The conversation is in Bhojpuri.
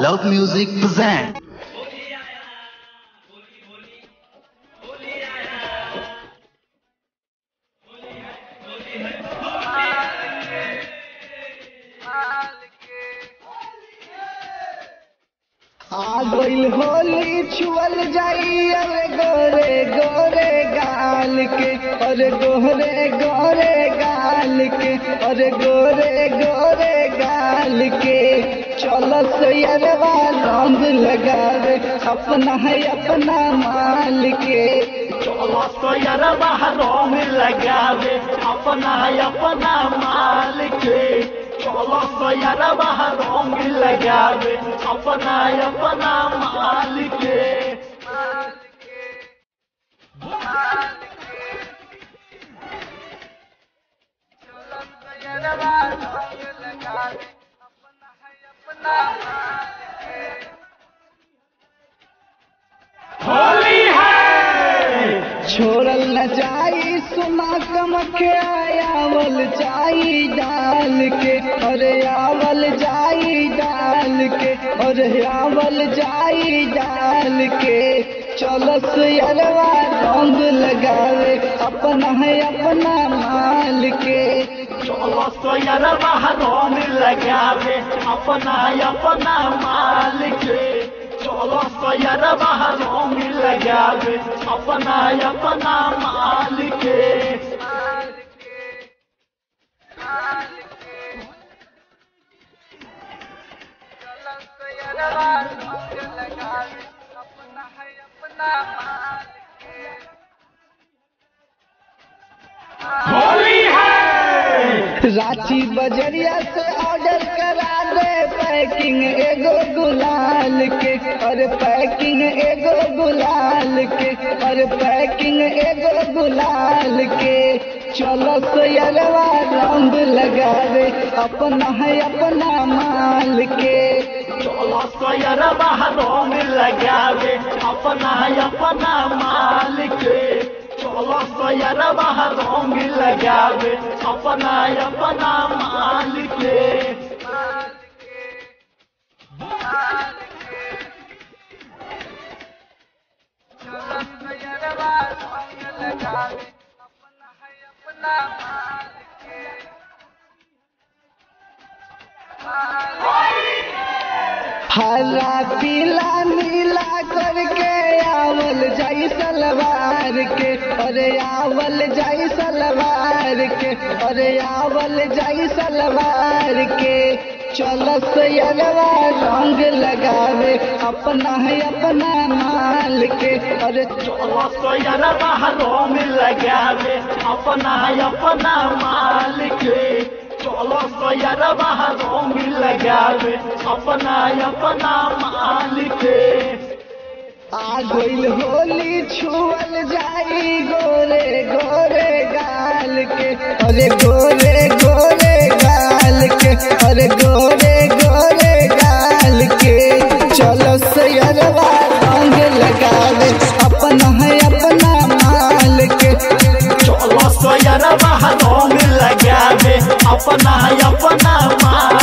Loud Music present. आ गइल होली छुअल जाई अरे गोरे गोरे गाल के अरे गोरे गोरे गाल के अरे गोरे गोरे गाल के चलो सैरवा रंग लगावे अपना है अपना माल के चलो सोयर बाहरों में लगावे अपना अपना माल के चलो सोयर बाहरों में लगावे अपना अपना माल के होली है छोड़ल न जाई सुना कमके आवल जाई डाल के अरे आवल जाई डाल के अरे आवल जाई डाल के चलो सुयरवा रंग लगावे अपना है अपना माल के चलो सोयर बाहरों में लगावे अपना अपना माल के चलो सोयर बाहरों में लगावे अपना अपना माल के होली है रांची बजरिया से ऑर्डर करा दे पैकिंग एगो गुलाल के और पैकिंग एगो गुलाल के और पैकिंग एगो गुलाल के चलो सोयरवा रंग लगावे अपना है अपना माल के चलो सोयर बाहरों में लगावे अपना अपना माल के चलो सोयर बाहरों में लगावे अपना अपना माल के हरा पीला नीला करके आवल जाई सलवार के अरे आवल जाई सलवार के अरे आवल जाई सलवार के चलो सैरवा रंग लगावे अपना है अपना माल के अरे चलो सोयर बाहरों में लगावे अपना अपना माल के चलो सोयर बाहरों में लगावे अपना अपना माल के आ गइल होली छुअल जाई गोरे गोरे गाल के अरे गोरे गोरे गाल के अरे गोरे गोरे गाल के चलो सैरवा रंग लगावे अपना है अपना माल के चलो सोयर बाहरों में लगावे अपना अपना माल